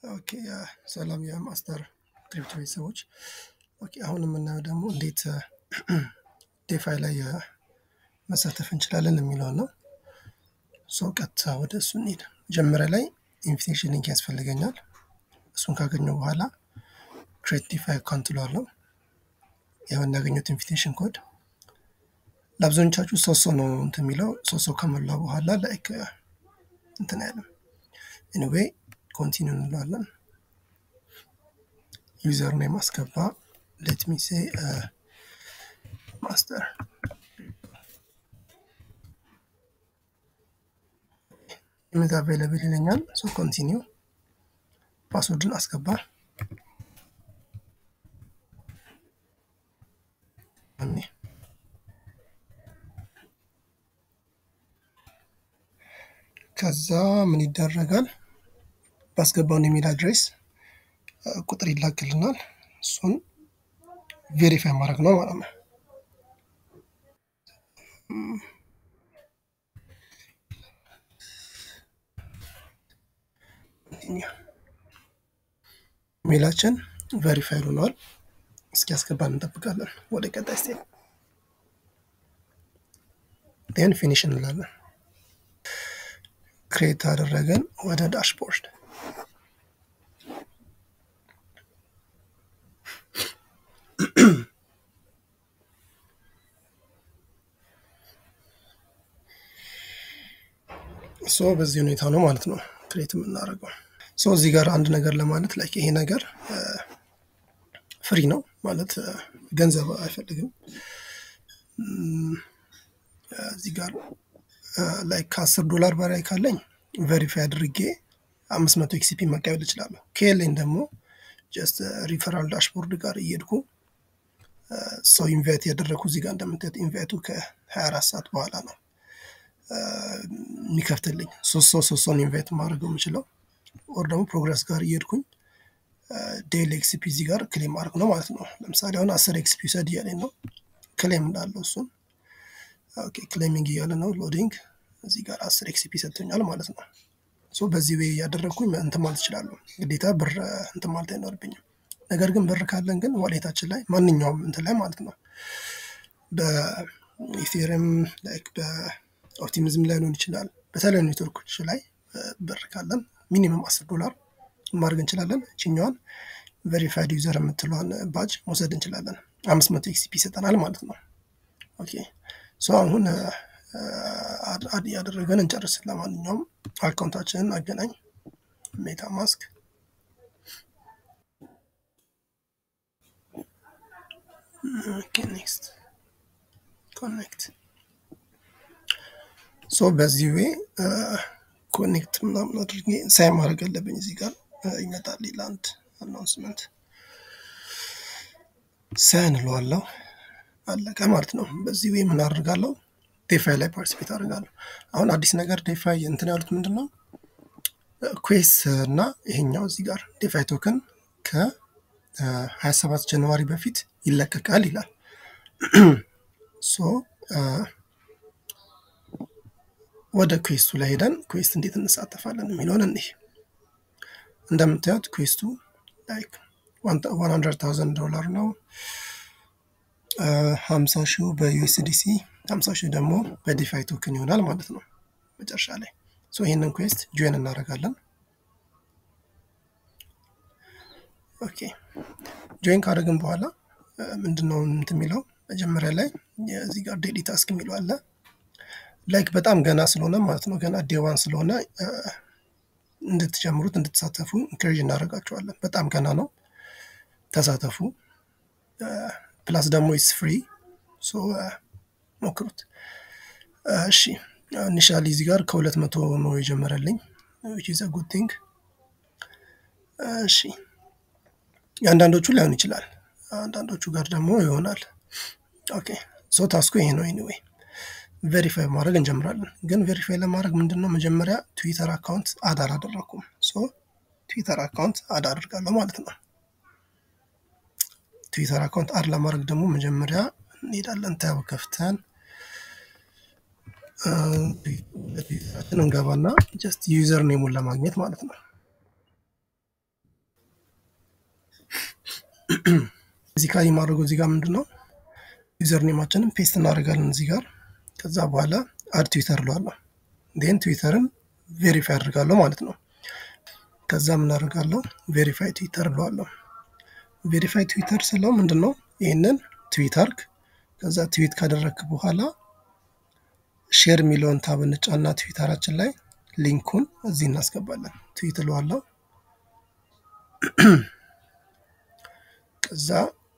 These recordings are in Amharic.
ኦኬ ሰላም የማስተር ክሪፕቶ ቤተሰቦች። ኦኬ አሁን የምናየው ደግሞ እንዴት ዴፋይ ላይ መሳተፍ እንችላለን የሚለውን ነው። ሶ ቀጥታ ወደ እሱ እንሂድ። መጀመሪያ ላይ ኢንቪቴሽን ሊንክ ያስፈልገኛል። እሱን ካገኘው በኋላ ክሬት ዲፋይ አካውንት እለዋለሁ። ያው እናገኘት ኢንቪቴሽን ኮድ ለአብዛኞቻችሁ ሶስት ሰው ነው እንትን የሚለው ሶስት ሰው ከሞላ በኋላ ላይክ እንትን አይልም። ኤኒዌይ ኮንቲኒው እንለዋለን። ዩዘር ኔም አስገባ። ሌት ሚ ሴ ማስተር ኢሜዝ አቬይለብል ይለኛል። ሶ ኮንቲኒው ፓስወርድን አስገባ። ከዛ ምን ይደረጋል? ባስገባውን ኢሜል አድሬስ ቁጥር ይላክልናል። እሱን ቬሪፋይ ማድረግ ነው ማለት ነው። ኢሜላችን ቬሪፋይ ሆኗል። እስኪ ያስገባን እንጠብቃለን። ወደ ቀጣይ ስቴፕ ን ፊኒሽ እንላለን። ክሬት አደረገን ወደ ዳሽቦርድ ሶ በዚህ ሁኔታ ነው ማለት ነው ክሬት የምናደርገው። ሶ እዚህ ጋር አንድ ነገር ለማለት ላይ ይሄ ነገር ፍሪ ነው ማለት ገንዘብ አይፈልግም። እዚህ ጋር ላይ ከአስር ዶላር በላይ ካለኝ ቬሪፋይ አድርጌ አምስት መቶ ኤክሲፒ መቀበል እችላለሁ። ከሌለኝ ደግሞ ጀስት ሪፈራል ዳሽቦርድ ጋር እየሄድኩ ሰው ኢንቫይት ያደረግኩ እዚህ ጋር እንደምታዩት ኢንቫይቱ ከ24 ሰዓት በኋላ ነው የሚከፍትልኝ። ሶስት ሰው ሶስት ሰውን ኢንቫይት ማድረገው የምችለው ወር ደግሞ ፕሮግረስ ጋር እየሄድኩኝ ዴይሊ ኤክስፒ እዚህ ጋር ክሌም ማድረግ ነው ማለት ነው። ለምሳሌ አሁን አስር ኤክስፒ ውሰድ እያለኝ ነው ክሌም እንዳለው እሱን ኦኬ ክሌሚንግ እያለ ነው ሎዲንግ እዚህ ጋር አስር ኤክስፒ ሰጥቶኛል ማለት ነው። ሶ በዚህ ዌይ እያደረግኩኝ እንትን ማለት እችላለሁ። ግዴታ ብር እንትን ማለት አይኖርብኝም። ነገር ግን ብር ካለን ግን ዋሌታችን ላይ ማንኛውም እንትን ላይ ማለት ነው በኢቴሪየም ላይክ በኦፕቲሚዝም ላይ ሊሆን ይችላል በተለያዩ ኔትወርኮች ላይ ብር ካለን ሚኒመም አስር ዶላር ማድረግ እንችላለን። እችኛዋን ቬሪፋይድ ዩዘር የምትለዋን ባጅ መውሰድ እንችላለን። አምስት መቶ ኤክሲፒ ይሰጠናል ማለት ነው። ኦኬ ሶ አሁን አድ ያደረገን እንጨርስ። ለማንኛውም አካውንታችንን አገናኝ ሜታ ማስክ ኦኬ ኔክስት ኮኔክት ሶ በዚህ ዌይ ኮኔክት ምናምን አድርጌ ሳይ ማድረግ አለብኝ። እዚህ ጋር ይመጣል አንድ አናውንስመንት ሳይ እንለዋለሁ። አለቀ ማለት ነው። በዚህ ዌይ ምን አደርጋለሁ? ዴፋይ ላይ ፓርቲሲፔት አደርጋለሁ። አሁን አዲስ ነገር ዴፋይ እንትን ያሉት ምንድን ነው? ኩዌስ እና ይሄኛው እዚህ ጋር ዴፋይ ቶክን ከ27 ጃንዋሪ በፊት ይለቀቃል ይላል። ሶ ወደ ኩዌስቱ ላይ ሄደን ኩዌስት እንዴት እንሳተፋለን የሚለውን እኒህ እንደምታዩት ኩዌስቱ ላይክ ዋን ሀንድረድ ታውዘንድ ዶላር ነው። ሀምሳ ሺው በዩኤስዲሲ ሀምሳ ሺው ደግሞ በዲፋይ ቶክን ይሆናል ማለት ነው መጨረሻ ላይ። ሶ ይህንን ኩዌስት ጆይን እናደርጋለን። ኦኬ ጆይን ካደረግን በኋላ ምንድነው እንትን የሚለው መጀመሪያ ላይ እዚህ ጋር ዴሊ ታስክ የሚለው አለ። ላይክ በጣም ገና ስለሆነ ማለት ነው ገና ዴዋን ስለሆነ እንድትጀምሩት እንድትሳተፉ ኢንክሬጅ እናደርጋቸዋለን። በጣም ገና ነው፣ ተሳተፉ። ፕላስ ደግሞ ኢስ ፍሪ ሶ ሞክሩት። እሺ ኢኒሻሊ እዚህ ጋር ከሁለት መቶ ነው የጀመረልኝ ዊች ኢዝ አ ጉድ ቲንግ። እሺ የአንዳንዶቹ ላይሆን ይችላል፣ አንዳንዶቹ ጋር ደግሞ ይሆናል። ኦኬ ሶ ታስኩ ይሄ ነው። ኤኒዌይ ቬሪፋይ ማድረግ እንጀምራለን። ግን ቬሪፋይ ለማድረግ ምንድን ነው መጀመሪያ ትዊተር አካውንት አድ አላደረኩም። ሶ ትዊተር አካውንት አድ አድርጋለሁ ማለት ነው። ትዊተር አካውንት አድ ለማድረግ ደግሞ መጀመሪያ እንሄዳለን ታብ ከፍተን ትዊተራችን እንገባና ጀስት ዩዘር ኔሙን ለማግኘት ማለት ነው። እዚህ ጋር የማድረገው እዚህ ጋር ምንድን ነው ዩዘር ኔማችንን ፔስት እናደርጋለን እዚህ ጋር ከዛ በኋላ አድ ትዊተር እለዋለሁ ን ትዊተርን ቬሪፋይ አድርጋለሁ ማለት ነው ከዛ ምን አደርጋለሁ ቬሪፋይ ትዊተር እለዋለሁ ቬሪፋይ ትዊተር ስለው ምንድን ነው ይህንን ትዊት አርግ ከዛ ትዊት ካደረግክ በኋላ ሼር የሚለውን ታብ እንጫና ትዊተራችን ላይ ሊንኩን እዚህ እናስገባለን ትዊት እለዋለሁ ከዛ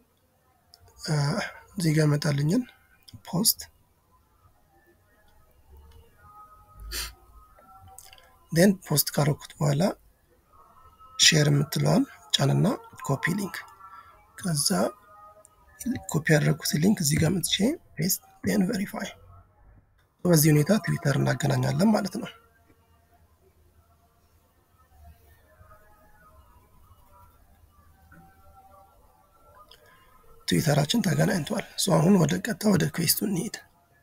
እዚህ ጋር መጣልኝን ፖስት ን ፖስት ካረኩት በኋላ ሼር የምትለዋን ጫንና ኮፒ ሊንክ ከዛ ኮፒ ያደረግኩት ሊንክ እዚህ ጋር መጥቼ ፔስት ን ቬሪፋይ በዚህ ሁኔታ ትዊተር እናገናኛለን ማለት ነው ትዊተራችን ተገናኝቷል ሶ አሁን ወደ ቀጥታ ወደ ኩዌስቱ እንሄድ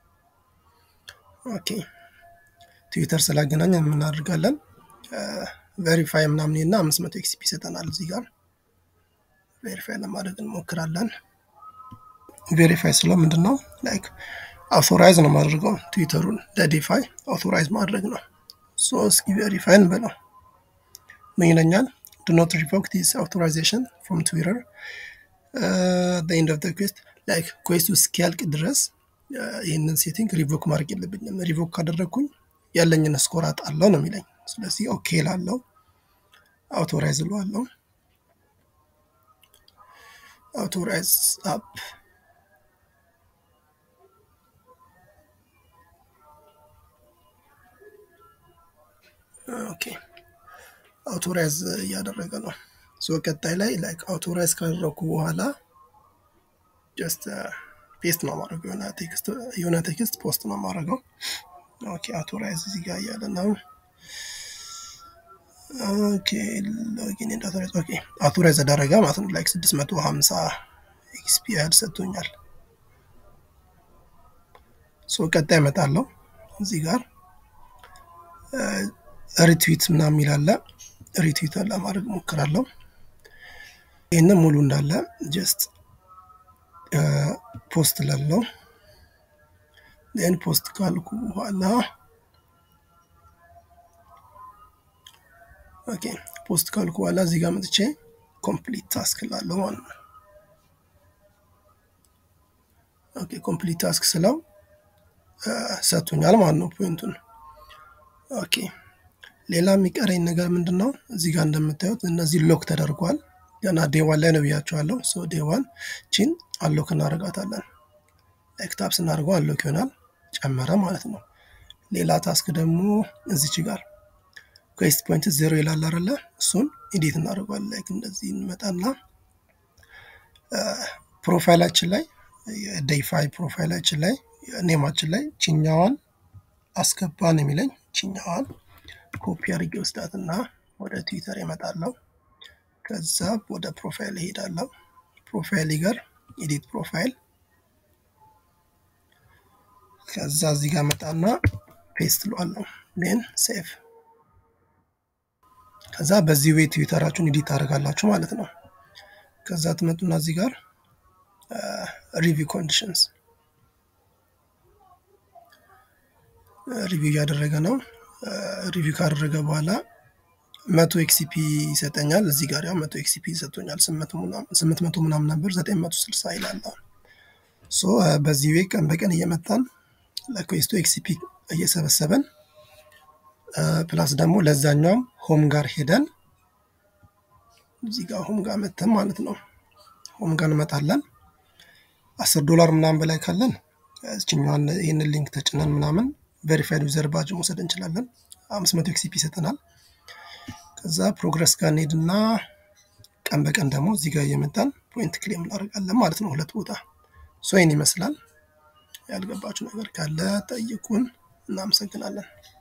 ኦኬ ትዊተር ስላገናኝ የምናደርጋለን ቬሪፋይ ምናምን እና አምስት መቶ ኤክስፒ ይሰጠናል እዚህ ጋር ቬሪፋይ ለማድረግ እንሞክራለን ቬሪፋይ ስለው ምንድን ነው ላይክ አውቶራይዝ ነው ማድረገው ትዊተሩን ለዲፋይ አውቶራይዝ ማድረግ ነው ሶ እስኪ ቬሪፋይ እንበለው ምን ይለኛል ዱ ኖት ሪቮክ ዲስ አውቶራይዜሽን ፍሮም ትዊተር ኤንድ ኦፍ ኩዌስት ላይክ ኩዌስቱ እስኪያልቅ ድረስ ይህንን ሴቲንግ ሪቮክ ማድረግ የለብኝም ሪቮክ ካደረግኩኝ ያለኝን ስኮር አጣለው ነው የሚለኝ ስለዚህ ኦኬ ላለው አውቶራይዝ እለዋለሁ አውቶራይዝ አፕ ኦኬ አውቶራይዝ እያደረገ ነው ሶ ቀጣይ ላይ ላይክ አውቶራይዝ ካደረግኩ በኋላ ጀስት ፔስት ነው ማድረገው የሆነ ቴክስት ፖስት ነው ማድረገው ኦኬ አውቶራይዝ እዚህ ጋር እያለ ነው ኦኬ ሎጊን ኤንድ አውቶራይዝ ኦኬ አውቶራይዝ ተደረገ ማለት ነው ላይክ 650 ኤክስፒ ያህል ሰጥቶኛል ሶ ቀጣይ እመጣለሁ እዚህ ጋር ሪትዊት ምናምን የሚላለ ሪትዊት ለማድረግ ሞክራለሁ ይህንን ሙሉ እንዳለ ጀስት ፖስት ላለው ን ፖስት ካልኩ በኋላ ኦኬ ፖስት ካልኩ በኋላ እዚህ ጋር መጥቼ ኮምፕሊት ታስክ ላለው ማለት ነው ኦኬ ኮምፕሊት ታስክ ስለው ሰጥቶኛል ማለት ነው ፖይንቱን ኦኬ ሌላ የሚቀረኝ ነገር ምንድን ነው እዚህ ጋር እንደምታዩት እነዚህ ሎክ ተደርጓል ገና ዴዋን ላይ ነው ብያቸዋለሁ ሶ ዴዋን ቺን አሎክ እናደርጋታለን ላይክ ታፕ ስናደርገው አሎክ ይሆናል ጨመረ ማለት ነው ሌላ ታስክ ደግሞ እዚች ጋር ኩዌስት ፖይንት ዜሮ ይላል አለ እሱን ኢዲት እናደርገዋለን ላይክ እንደዚህ እንመጣና ፕሮፋይላችን ላይ የዴይፋይ ፕሮፋይላችን ላይ ኔማችን ላይ ችኛዋን አስገባን የሚለኝ ችኛዋን ኮፒ አድርጌ ወስዳትና ወደ ትዊተር ይመጣለሁ ከዛ ወደ ፕሮፋይል ይሄዳለሁ ፕሮፋይል ጋር ኤዲት ፕሮፋይል ከዛ እዚህ ጋር መጣና ፔስት ለዋለሁ ን ሴቭ ከዛ በዚህ ዌይ ትዊተራችሁን ኤዲት ታደርጋላችሁ ማለት ነው ከዛ ትመጡና እዚህ ጋር ሪቪው ኮንዲሽንስ ሪቪው እያደረገ ነው ሪቪው ካደረገ በኋላ መቶ ኤክሲፒ ይሰጠኛል እዚህ ጋር ያው መቶ ኤክሲፒ ይሰጡኛል ስምንት መቶ ምናምን ነበር ዘጠኝ መቶ ስልሳ ይላል ሶ በዚህ ዌይ ቀን በቀን እየመጣን ለኩዌስቱ ኤክሲፒ እየሰበሰበን ፕላስ ደግሞ ለዛኛውም ሆም ጋር ሄደን እዚህ ጋር ሆም ጋር መተን ማለት ነው ሆም ጋር እንመጣለን አስር ዶላር ምናምን በላይ ካለን እችኛዋን ይህንን ሊንክ ተጭነን ምናምን ቬሪፋይድ ዩዘር ባጅ መውሰድ እንችላለን አምስት መቶ ኤክሲፒ ይሰጠናል ከዛ ፕሮግረስ ጋር እንሄድና ቀን በቀን ደግሞ እዚህ ጋር እየመጣን ፖይንት ክሌም እናደርጋለን ማለት ነው ሁለት ቦታ ሶይን ይመስላል ያልገባችሁ ነገር ካለ ጠይቁን እናመሰግናለን